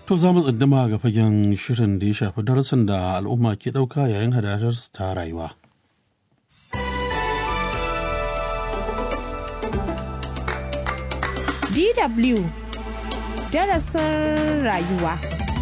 To za mu tsinduma ga fagen shirin da ya shafi darasin da al'umma ke ɗauka yayin hadadar ta rayuwa. DW darasin rayuwa.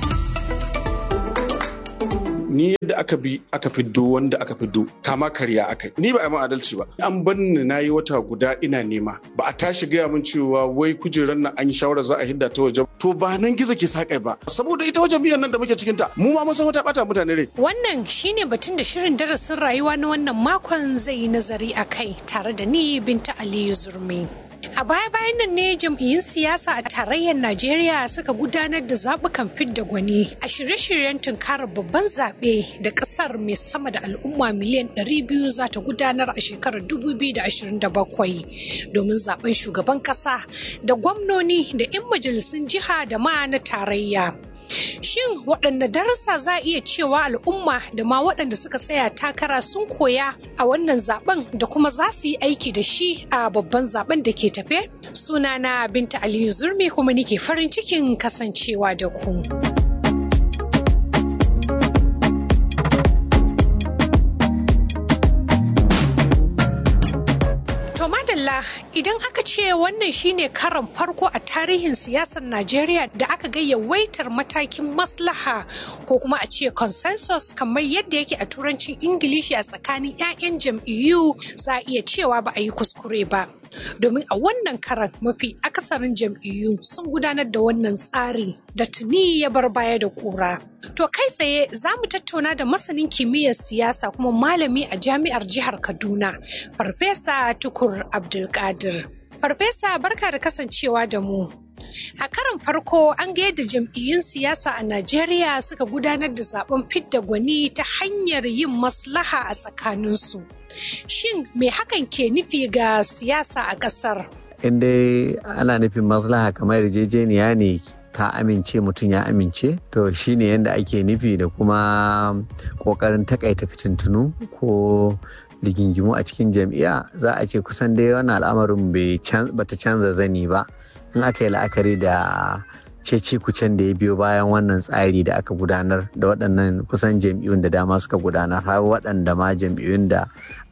ni yadda aka bi aka fiddo wanda aka fiddo kama karya aka ni ba a yi adalci ba an bar ni na yi wata guda ina nema ba a tashi gaya min cewa wai kujerar nan an yi shawara za a hidda ta waje to ba nan gizo ke sakai ba saboda ita wajen biyan nan da muke cikin ta mu ma mun san wata bata mutane rai Wannan shine batun da shirin darasin rayuwa na wannan makon zai yi nazari a kai tare da ni Binta Aliyu Zurmi. A baya-bayan nan ne jam'iyyun siyasa a tarayyar Najeriya suka gudanar da zaɓukan fidda gwani a shirye-shiryen tunkarar babban zaɓe da ƙasar mai sama da al'umma miliyan 200 za ta gudanar a shekarar 2027 domin zaɓen shugaban ƙasa da gwamnoni da 'yan majalisun jiha da ma na tarayya. Shin waɗanne darussa za a iya cewa al'umma da ma waɗanda suka tsaya takara sun koya a wannan zaben da kuma za su yi aiki da shi a babban zaben da ke tafe? Sunana Binta Aliyu Zurmi kuma nike farin cikin kasancewa da ku. To madalla idan aka ce wannan shine karan farko a tarihin siyasar Najeriya da aka ga yawaitar matakin maslaha ko kuma a ce consensus kamar yadda yake a turancin Ingilishi a tsakanin 'ya'yan jam'iyyu za a iya cewa ba a yi kuskure ba. Domin a wannan karan mafi akasarin jam'iyyu sun gudanar da wannan tsari da tuni ya bar baya da kura. To kai tsaye za mu tattauna da masanin kimiyyar siyasa kuma malami a jami'ar jihar Kaduna, Farfesa Tukur Abdulkadir. Farfesa barka da kasancewa da mu. A karan farko an ga yadda jam'iyyun siyasa a Najeriya suka gudanar da zaben fidda gwani ta hanyar yin maslaha a tsakaninsu. Shin me hakan ke nufi ga siyasa a ƙasar? in dai ana nufin maslaha kamar yarjejeniya ne ka amince mutum ya amince to shine yadda ake nufi da kuma kokarin takaita fitintunu ko rigingimu a cikin jam'iyya za a ce kusan dai wannan al'amarin bata canza zani ba in aka yi la'akari da cece kucen da ya biyo bayan wannan tsari da aka gudanar da waɗannan kusan jam'iyyun da dama suka gudanar har waɗanda ma jam'iyyun da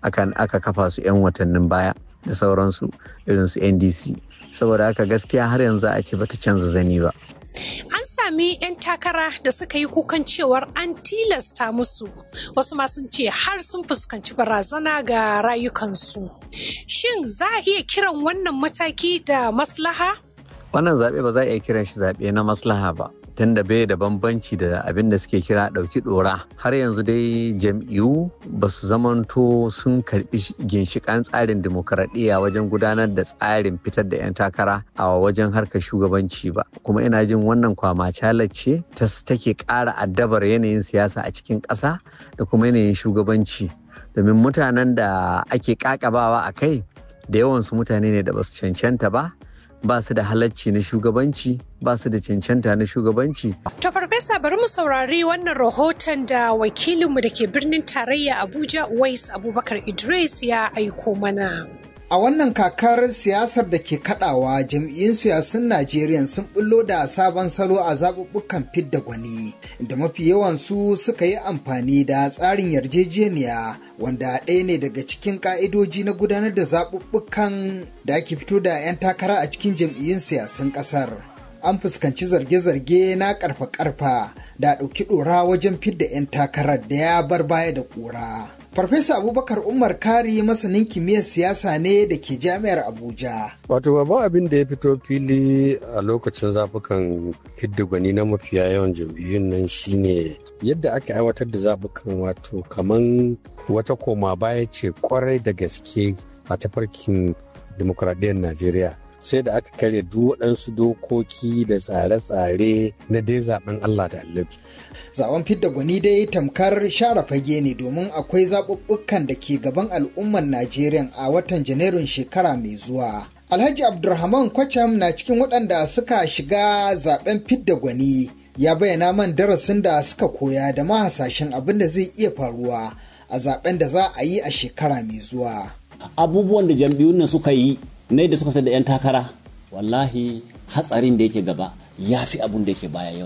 aka kafa su 'yan watannin baya da sauransu irin su ndc saboda haka gaskiya har yanzu a ce bata canza zani ba An sami 'yan takara da suka yi kukan cewar an tilasta musu wasu ma sun ce har sun fuskanci barazana ga rayukansu. Shin za a iya kiran wannan mataki da maslaha? wannan zaɓe ba za a iya kiran shi zaɓe na maslaha ba tunda bai da bambanci da abin da suke kira ɗauki ɗora har yanzu dai jam'iyyu ba su zamanto sun karɓi ginshiƙan tsarin dimokuraɗiyya wajen gudanar da tsarin fitar da 'yan takara a wajen harkar shugabanci ba kuma ina jin wannan kwama ce ta take ƙara addabar yanayin siyasa a cikin ƙasa da kuma yanayin shugabanci domin mutanen da ake ƙaƙabawa a kai da yawansu mutane ne da ba su cancanta ba ba su da halacci na shugabanci ba su da cancanta na shugabanci. To farfesa bari mu saurari wannan rahoton da wakilinmu da ke birnin tarayya Abuja Uwais Abubakar Idris ya aiko mana. A wannan kakar siyasar da ke kadawa jam'iyyun siyasun Najeriya sun bullo da sabon salo a zaɓuɓɓukan fidda gwani, da mafi yawan su suka yi amfani da tsarin yarjejeniya wanda ɗaya ne daga cikin ƙa'idoji na gudanar da zaɓuɓɓukan da ake fito da 'yan takara a cikin jam'iyyun siyasun ƙasar. An fuskanci zarge-zarge na ƙarfa-ƙarfa da ɗauki ɗora wajen fidda 'yan takarar da ya bar baya da ƙura. Farfesa Abubakar Umar Kari masanin kimiyyar siyasa ne da ke jami'ar Abuja. Wato babban abin da ya fito fili a lokacin zafukan gwani na mafiya yawan jam'iyyun nan shine yadda aka aiwatar da zabukan wato kaman wata koma baya ce kwarai da gaske a tafarkin dimokuraɗiyyar Najeriya. sai da aka karya duk waɗansu dokoki da tsare-tsare na dai zaben Allah da Allah. Zaben fidda gwani dai tamkar share fage ne domin akwai zaɓuɓɓukan da ke gaban al'ummar Najeriya a watan Janairun shekara mai zuwa. Alhaji Abdulrahman Kwacham na cikin waɗanda suka shiga zaben fidda gwani ya bayyana man darasin da suka koya da ma hasashen abin da zai iya faruwa a zaben da za a yi a shekara mai zuwa. Abubuwan da jam'iyyun nan suka yi na da suka fitar da 'yan takara wallahi hatsarin da yake gaba ya fi abun da yake baya yawa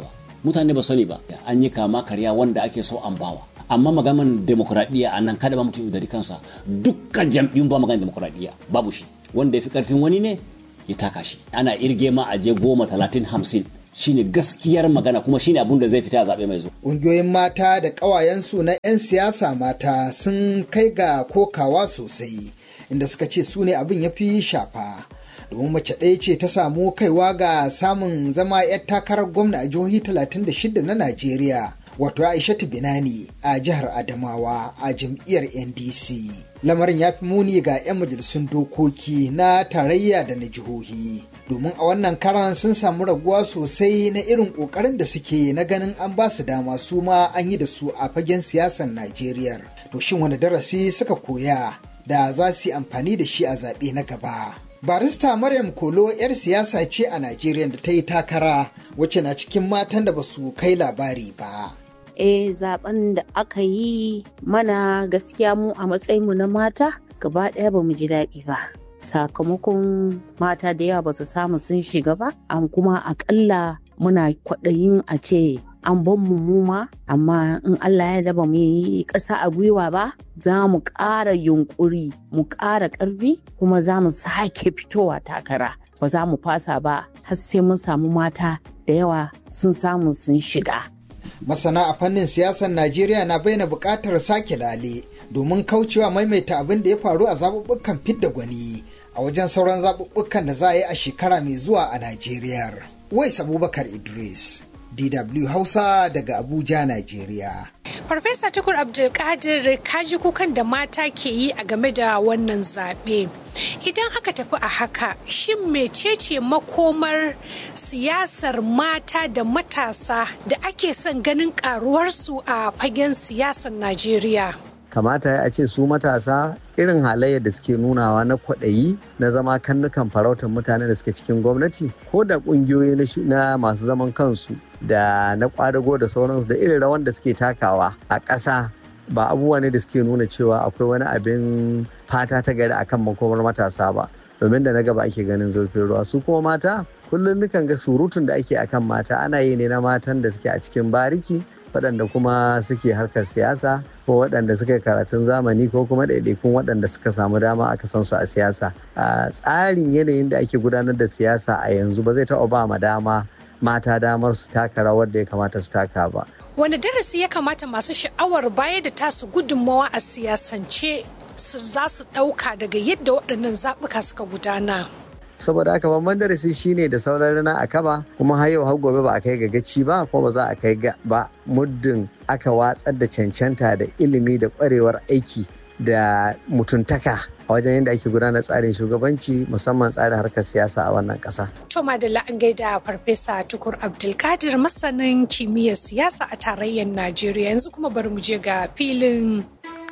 mutane ba sani ba an yi kama karya wanda ake so an bawa amma maganan demokuraɗiyya a nan kada ba mutum da kansa dukkan jam'iyyun ba maganan demokuraɗiyya babu shi wanda ya fi karfin wani ne ya taka shi ana irge ma a je goma talatin hamsin shine gaskiyar magana kuma shine abun da zai fita a zaɓe mai zuwa. Ƙungiyoyin mata da ƙawayensu na 'yan siyasa mata sun kai ga kokawa sosai inda suka ce su ne abin ya fi shafa. domin mace ɗaya ce ta samu kaiwa ga samun zama 'yar takarar gwamna a jihohi 36 na Najeriya. Wato Aishatu Binani a jihar Adamawa a jam'iyyar NDC. Lamarin ya fi muni ga 'yan majalisun dokoki na tarayya da na jihohi. Domin a wannan karan sun samu raguwa sosai na irin ƙoƙarin da suke na ganin an ba su dama su ma an yi da su a fagen siyasar Najeriya. To shin wani darasi suka koya da za su yi amfani da shi a zaɓe na gaba? barista maryam kolo 'yar siyasa ce a najeriya da ta yi takara wacce na cikin matan da ba su kai labari ba eh zaben da aka yi mana gaskiya mu a matsayinmu na mata gaba ɗaya ba mu ji daɗi ba sakamakon mata da yawa ba su samu sun shiga ba an kuma akalla muna kwaɗayin a ce an ban mu muma amma in Allah ya daba mu yi ƙasa a gwiwa ba za mu ƙara yunƙuri mu ƙara ƙarfi kuma za mu sake fitowa takara ba za mu fasa ba har sai mun samu mata da yawa sun samu sun shiga. Masana a fannin siyasar Najeriya na bayyana buƙatar sake lale domin kaucewa maimaita abin da ya faru a zaɓuɓɓukan fidda gwani a wajen sauran zaɓuɓɓukan da za a yi a shekara mai zuwa a Najeriya. Wais Abubakar Idris. DW Hausa daga Abuja, Najeriya. Farfesa Tukur Abdulkadir kaji kukan da mata ke yi a game da wannan zaɓe. Idan aka tafi a haka, shin mecece makomar siyasar mata da matasa da ake son ganin karuwarsu a fagen siyasar Najeriya? kamata ya ce su matasa irin halayyar da suke nunawa na kwaɗayi na zama kannukan farautar mutane da suke cikin gwamnati ko da ƙungiyoyi na masu zaman kansu da na ƙwadago da sauransu da irin rawan da suke takawa a ƙasa ba abubuwa ne da suke nuna cewa akwai wani abin fata ta gari akan makomar matasa ba domin da na gaba ake ganin zurfin ruwa su kuma mata kullum nukan ga surutun da ake akan mata ana yi ne na matan da suke a cikin bariki waɗanda kuma suke harkar siyasa ko waɗanda suka yi karatun zamani ko kuma ɗaiɗaikun waɗanda suka samu dama aka san su a siyasa a tsarin yanayin da ake gudanar da siyasa a yanzu ba zai taɓa ba ma dama mata damar su taka rawar da ya kamata su taka ba. Wani darasi ya kamata masu sha'awar baya da tasu gudunmawa a siyasance su za su ɗauka daga yadda waɗannan zaɓuka suka gudana. saboda haka babban darasi shine da sauran rana a kaba kuma har yau har gobe ba a kai ga gaci ba kuma ba za a kai ga ba muddin aka watsar da cancanta da ilimi da kwarewar aiki da mutuntaka a wajen yadda ake gudanar tsarin shugabanci musamman tsarin harkar siyasa a wannan kasa. To Madalla an gaida Farfesa Tukur Abdulkadir masanin kimiyyar siyasa a tarayyar Najeriya yanzu kuma bari mu je ga filin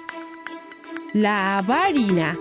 labari na.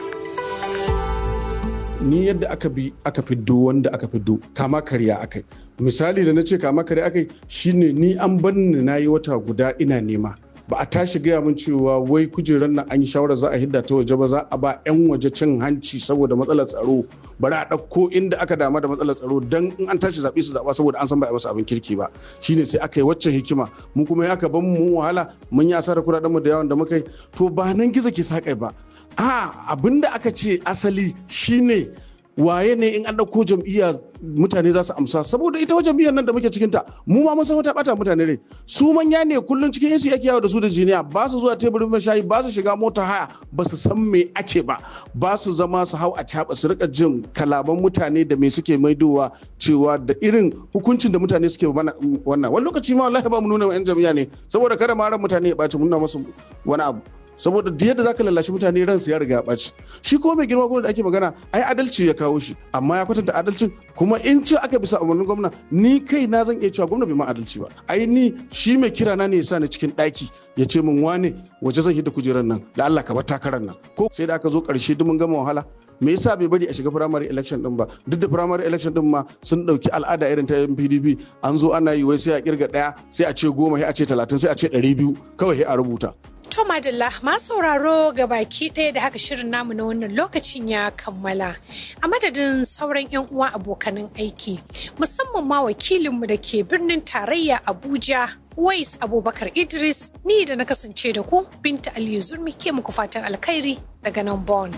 ni yadda aka bi aka fiddo wanda aka fiddo kama karya akai misali da na ce kama karya akai shine ni an banni na yi wata guda ina nema ba a tashi gaya min cewa wai kujerar nan an yi shawara za a hidda ta waje ba za a ba 'yan waje cin hanci saboda matsalar tsaro bari a ɗauko inda aka dama da matsalar tsaro dan in an tashi zaɓe su zaɓa saboda an san ba a masa abin kirki ba shine sai aka yi waccan hikima mu kuma ya aka ban mu wahala mun yi asarar kuɗaɗen mu da yawan da muka yi to ba nan gizo ke sakai ba a abinda aka ce asali shine waye ne in an ɗauko jam'iyya mutane za su amsa saboda ita jam'iyyar nan da muke cikin ta mu ma mun san wata bata mutane rai su manya ne kullun cikin yansu yake yawo da su da jiniya ba su zuwa teburin mashayi ba su shiga mota haya ba su san me ake ba ba su zama su hau a caba su rika jin kalaban mutane da me suke maidowa cewa da irin hukuncin da mutane suke mana wannan wani lokaci ma wallahi ba mu nuna yan jam'iyya ne saboda kada ma ran mutane ya ɓaci mun nuna musu wani abu saboda da yadda zaka lallashi mutane ransu ya riga ya ɓaci shi ko mai girma gwamna da ake magana ai adalci ya kawo shi amma ya kwatanta adalcin kuma in ce aka bisa umarnin gwamna ni kai na zan iya cewa gwamna bai ma adalci ba ai ni shi mai kira na ne ya sa ni cikin ɗaki ya ce min wane waje zan hidda kujerar nan da Allah ka bar takarar nan ko sai da aka zo ƙarshe duk mun gama wahala me yasa bai bari a shiga primary election din ba duk da primary election din ma sun dauki al'ada irin ta PDP an zo ana yi wai sai a kirga daya sai a ce goma sai a ce talatin sai a ce ɗari biyu kawai sai a rubuta To Madalla ma sauraro ga baki ɗaya da haka shirin namu na wannan lokacin ya kammala. A madadin sauran 'yan uwa abokanan aiki, musamman ma wakilinmu da ke birnin tarayya Abuja, Wais Abubakar Idris, ni da na kasance da ku Binta Aliyu Zurmi ke muku fatan alkhairi daga nan Bon.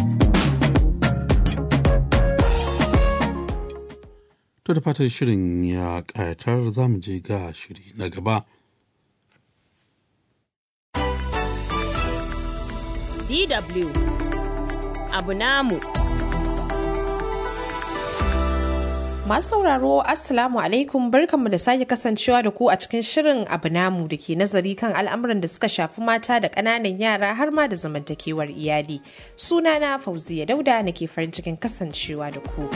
To da fatan shirin ya ƙayatar za mu je ga shiri na gaba. DW abu namu. Masu sauraro Assalamu alaikum barkanmu da sake kasancewa da ku a cikin shirin abu namu da ke nazari kan al'amuran da suka shafi mata da ƙananan yara har ma da zamantakewar iyali. Sunana Fauziya Dauda nake farin cikin kasancewa da ku.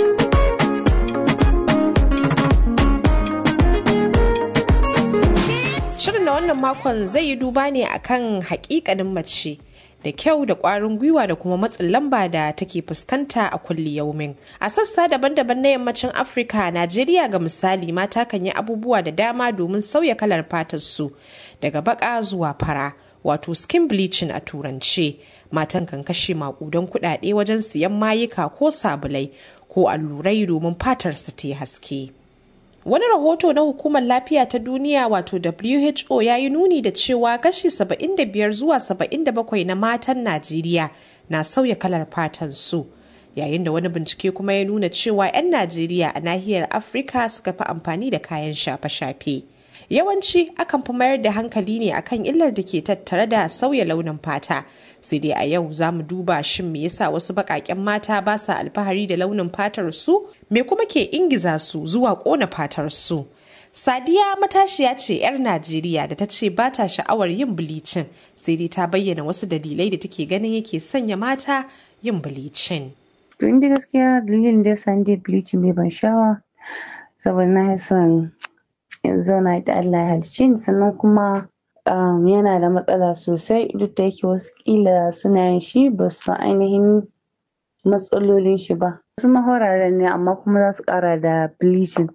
Shirin na wannan makon zai yi duba ne akan hakikanin mace. da kyau da kwarin gwiwa da kuma matsin lamba da take fuskanta a kulli yaumin. A sassa daban-daban na yammacin Afirka, Najeriya ga misali mata kan yi abubuwa da dama domin sauya kalar fatar su daga baka zuwa fara, wato skin bleaching a turance. Matan kan kashe makudan kudade wajen siyan mayuka ko sabulai ko allurai domin fatar su ta haske. Wani rahoto na Hukumar Lafiya ta Duniya wato WHO ya yi nuni da cewa kashi 75 zuwa 77 na matan Najeriya na sauya kalar fatan su. Yayin da wani bincike kuma ya nuna cewa 'yan Najeriya a nahiyar Afirka suka fi amfani da kayan shafe-shafe. Yawanci akan fi mayar da hankali ne akan illar da ke tattare da sauya launin fata. Sai dai a yau za mu duba shin me yasa wasu baƙaƙen mata ba sa alfahari da launin fatar su me kuma ke ingiza su zuwa ƙona fatar su. Sadiya matashiya ce 'yar Najeriya da ta ce ba ta sha'awar yin bilicin sai dai ta bayyana wasu dalilai da take ganin yake sanya mata yin bilicin. To inda gaskiya dalilin da yasa ni bilicin bai ban sha'awa saboda na son in zauna da Allah ya halicce ni sannan kuma um, yana da matsala sosai duk da yake wasu kila suna yin shi ba su san ainihin matsalolin shi ba wasu mahoraren ne amma kuma za su kara da bleaching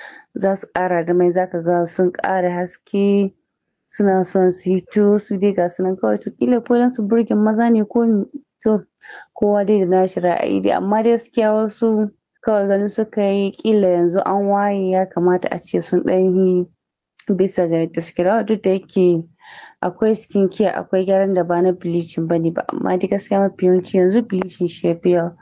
za su kara da mai zaka ga sun kara haske suna son su yi to su dai ga sunan kawai to kila ko dan su burge maza ne ko to kowa dai da nashi ra'ayi dai amma dai gaskiya wasu kawai ganin suka yi kila yanzu an waye ya kamata a ce sun ɗan yi bisa ga yadda suke da duk da yake akwai skin care akwai gyaran da ba na bleaching bane ba amma dai gaskiya mafi yawanci yanzu bleaching shi ya fi yawa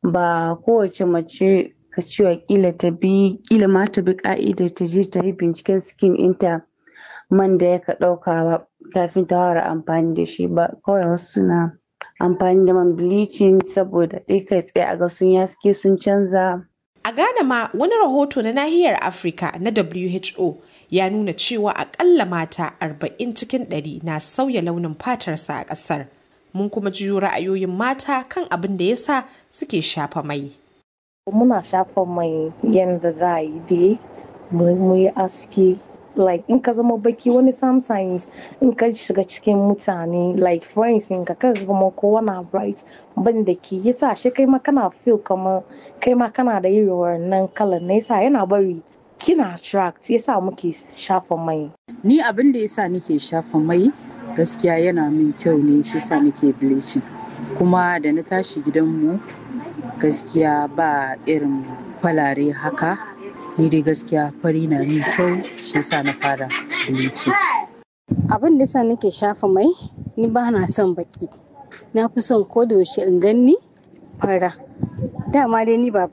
ba kowace mace ka cewa kila ta bi kila ma ta bi ka'idar ta je ta yi binciken skin ɗinta man da ya ka ɗauka ba kafin ta fara amfani da shi ba kawai wasu suna amfani da man bleaching saboda ɗai kai tsaye a ga sun yaske sun canza A Ghana ma wani rahoto na nahiyar Afirka na WHO ya nuna cewa akalla mata 40 cikin 100 na sauya launin fatarsa a ƙasar. Mun kuma jiyo ra'ayoyin mata kan abin da ya sa suke shafa mai. Muna shafa mai yadda za a yi dai mu yi aski like in ka zama baki wani sometimes in ka shiga cikin mutane like friends in ka kaga kuma kowa na bright ban da ke yasa shi kai ma kana feel kamar kai ma kana da irin wannan kalan na yasa yana bari kina attract yasa muke shafa mai ni abin da yasa nake shafa mai gaskiya yana min kyau ne shi yasa nake bleaching kuma da na tashi gidanmu gaskiya ba irin falare haka ni dai gaskiya fari na min kyau shi yasa na fara bleaching abin da yasa nake shafa mai ni ba na son baki na fi son ko da yaushe in ganni fara dama dai ni ba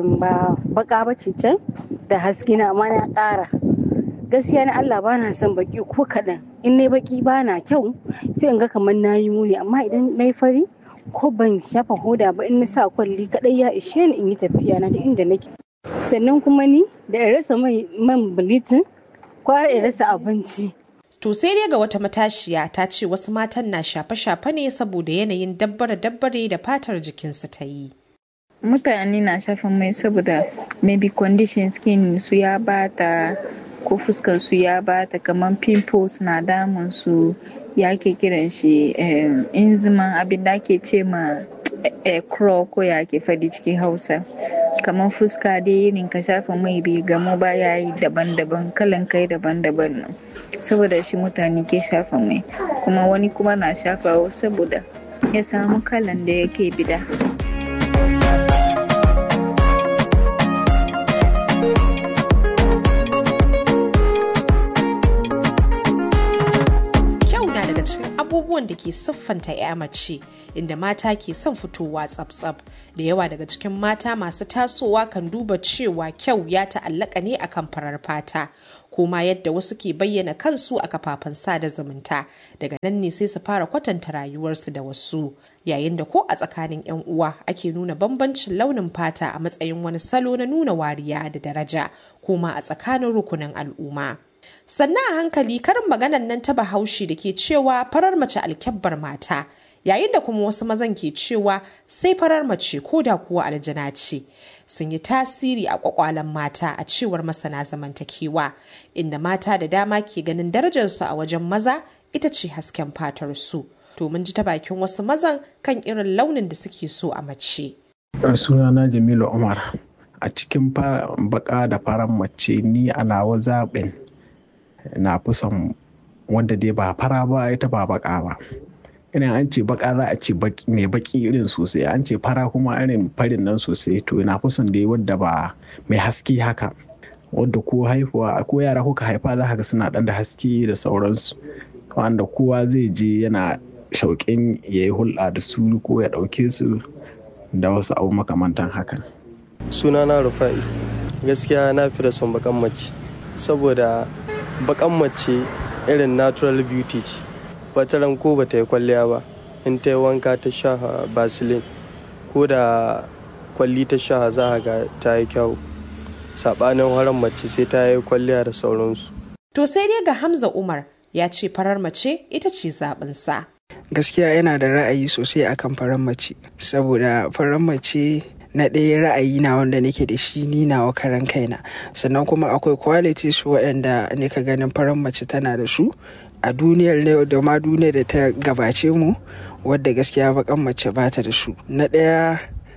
ba baka ba ce can da haske na amma na ƙara gaskiya na Allah ba na son baki ko kaɗan in na baki ba na kyau sai in ga kamar na yi muni amma idan na yi fari ko ban shafa hoda ba in na sa kwalli kaɗai ya ishe ni in yi tafiya na da inda nake sannan kuma ni da in rasa man bilitin kwara in rasa abinci To sai dai ga wata matashiya ta ce wasu matan na shafe-shafe ne saboda yanayin dabbare-dabbare da fatar jikinsu ta yi. Mutane na shafa mai saboda maybe condition skin su ya bata ko fuskar su ya bata kamar pimples na damun su ya ke kiran shi inziman abin da ake ce ma crow ko ya ke fadi cikin hausa kamar fuska dai irin ka shafa mai bai gamu ba ya yi daban-daban kalan kai daban-daban nan saboda shi mutane ke shafa mai kuma wani kuma na shafawa saboda ya samu kalan da yake bida. daga cikin abubuwan da ke siffanta 'ya mace inda mata ke son fitowa tsab-tsab da yawa daga cikin mata masu tasowa kan duba cewa kyau ya ta'allaka ne akan farar fata kuma yadda wasu ke bayyana kansu a kafafen sada zumunta daga nan ne sai su fara kwatanta rayuwarsu da wasu yayin da ko a tsakanin 'yan uwa ake nuna bambancin launin fata a matsayin wani salo na nuna wariya da daraja kuma a tsakanin rukunin al'umma. sannan a hankali karin maganan nan ta bahaushe da ke cewa farar mace alkyabbar mata yayin da kuma wasu mazan ke cewa sai farar mace ko da kuwa aljana ce sun yi tasiri a kwakwalen mata a cewar masana zamantakewa inda mata da dama ke ganin darajarsu a wajen maza ita ce hasken fatar su to mun ji ta bakin wasu mazan kan irin launin da suke so a mace sunana jamilu umar a cikin baka da farar mace ni a nawa zaɓin na fi son wanda dai ba fara ba ita ba baka ba irin an ce baka za a ce mai baki irin sosai an ce fara kuma irin farin nan sosai to na fi son dai wadda ba mai haske haka wadda ko haihuwa ko yara kuka haifa za ka ga suna dan da haske da sauransu wanda kowa zai je yana shauƙin ya yi hulɗa da su ko ya ɗauke su da wasu abu makamantan hakan sunana rufa'i gaskiya na fi da son bakan mace saboda bakan mace irin natural beauty ce wata ran ko bata yi kwalliya ba in ta yi wanka ta sha basilin ko da kwalli ta sha za ga ta yi kyau saɓanin haran mace sai ta yi kwalliya da sauransu to sai dai ga hamza umar ya ce farar mace ita ce zaɓinsa gaskiya yana da ra'ayi sosai akan farar mace saboda farar mace na ɗaya ra'ayi na wanda nake da shi ni nawa karan kaina sannan kuma akwai qualities waɗanda nika ganin farar mace tana da su a duniyar ne da ma duniyar da ta gabace mu wadda gaskiya bakan mace ba ta da su na ɗaya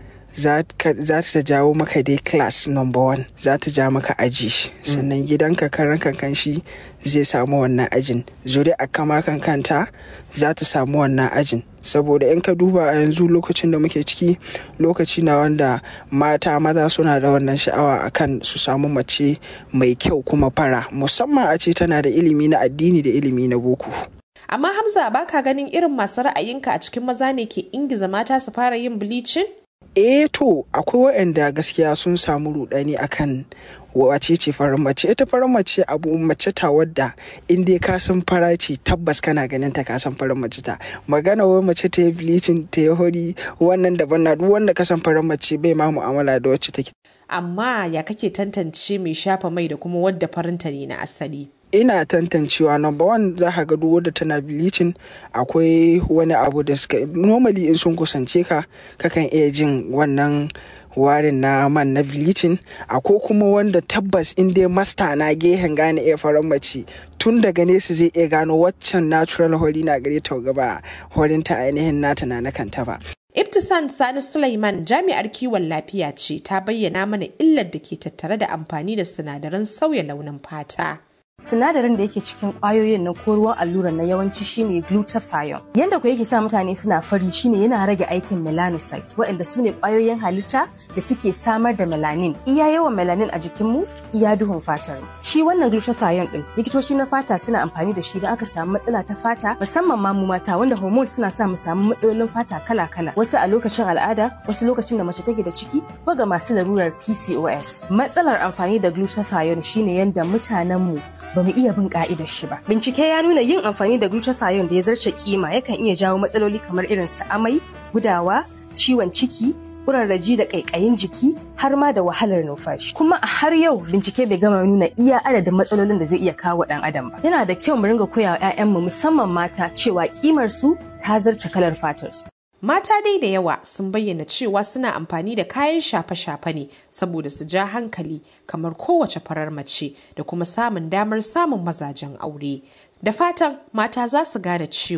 za ta jawo maka dai class number one za ta ja maka aji sannan gidanka karan kankan shi zai samu wannan ajin zuri a kama kankanta za ta samu wannan ajin saboda in ka duba a yanzu lokacin da muke ciki lokaci na wanda mata maza suna da wannan sha'awa akan su samu mace mai kyau kuma fara musamman a ce tana da ilimi na addini da ilimi na boko amma hamza baka ganin irin masu ra'ayinka a cikin maza ne ke ingiza mata su fara yin bleaching eh to akwai waɗanda gaskiya sun samu rudani akan wace ce farin mace ita farin mace abu mace ta wadda in dai ka san fara ce tabbas kana ganin ta ka san farin mace ta magana wai mace ta yi bleaching ta yi hori wannan daban na duk wanda ka san farin mace bai ma mu'amala da wacce take amma ya kake tantance mai shafa mai da kuma wadda farinta ne na asali ina tantancewa number one za ka ga duk wadda tana bleaching akwai wani abu da suka normally in sun kusance ka kakan iya jin wannan warin na man na bleaching akwai kuma wanda tabbas in dai masta na gehen gane iya faran mace tun daga nesa zai iya gano waccan natural hori na gare ta gaba horin ta ainihin nata na na kanta ba Ibtisan Sani Sulaiman jami'ar kiwon lafiya ce ta bayyana mana illar da ke tattare da amfani da sinadaran sauya launin fata. sinadarin da yake cikin kwayoyin na ko ruwan allurar na yawanci shine glutathione yanda ku yake sa mutane suna fari shine yana rage aikin melanocytes waɗanda su ne kwayoyin halitta da suke samar da melanin iya yawan melanin a jikinmu iya duhun fatar shi wannan glutathione din likitoci na fata suna amfani da shi don aka samu matsala ta fata musamman ma mu mata wanda hormones suna sa mu samu matsalolin fata kala-kala wasu a lokacin al'ada wasu lokacin da mace take da ciki ko ga masu larurar PCOS matsalar amfani da glutathione shine yanda mutanenmu ba mu iya bin ka'idar shi ba. Bincike ya nuna yin amfani da glutathione da ya zarce kima yakan iya jawo matsaloli kamar irin su amai, gudawa, ciwon ciki, kurarraji da ƙaiƙayin jiki har ma da wahalar numfashi. Kuma a har yau bincike bai gama nuna iya adadin matsalolin da zai iya kawo ɗan adam ba. Yana da kyau mu ringa koya wa 'ya'yanmu musamman mata cewa kimar su ta zarce kalar fatar su. Mata dai da yawa sun bayyana cewa suna amfani da kayan shafe-shafe ne saboda su ja hankali kamar kowace farar mace da kuma samun damar samun mazajen aure. Da fatan mata za su gane cewa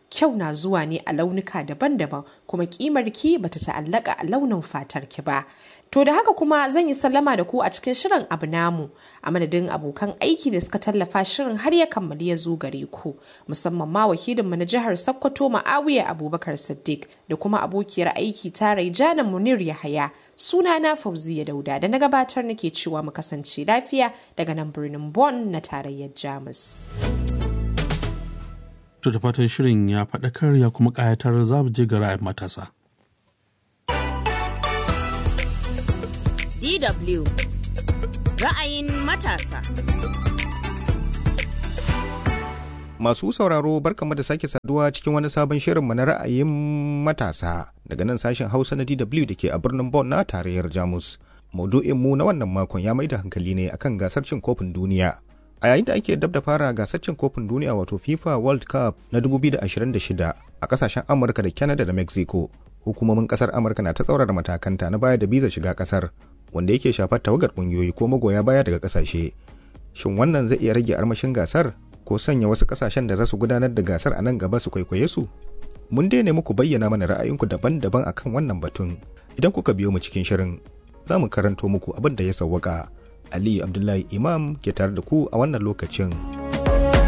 kyau na zuwa ne a launuka daban-daban kuma kimar ki bata ta'allaka a launin fatar ki ba To da haka kuma zan yi sallama da ku a cikin shirin abu namu a madadin abokan aiki da suka tallafa shirin har ya kammali ya zo gare ku musamman ma wakilinmu na jihar Sokoto Ma'awiya Abubakar Siddiq da kuma abokiyar aiki ta Raijana Munir Yahaya sunana Fauziya Dauda da na gabatar nake cewa mu kasance lafiya daga nan birnin Bonn na tarayyar Jamus. To da fatan shirin ya faɗakar ya kuma ƙayatar za mu je ga ra'ayin matasa. DW ra'ayin matasa. Masu sauraro barkamu da sake saduwa cikin wani sabon shirinmu na ra'ayin matasa daga nan sashen Hausa na DW da ke a birnin Bonn na tarayyar Jamus. Maudu'in mu na wannan makon ya mai da hankali ne akan gasar cin kofin duniya. A yayin da ake dab da fara gasar cin kofin duniya wato FIFA World Cup na 2026 a kasashen Amurka da Canada da Mexico, hukumomin kasar Amurka na ta tsaurara matakanta na baya da biza shiga kasar wanda yake shafar tawagar kungiyoyi ko magoya baya daga kasashe. Shin wannan zai iya rage armashin gasar ko sanya wasu kasashen da za su gudanar da gasar a nan gaba su kwaikwaye su? Mun daina muku bayyana mana ra'ayinku daban-daban akan wannan batun. Idan kuka biyo mu cikin shirin, za mu karanto muku abin da ya sawwaka. Aliyu Abdullahi Imam ke tare da ku a wannan lokacin.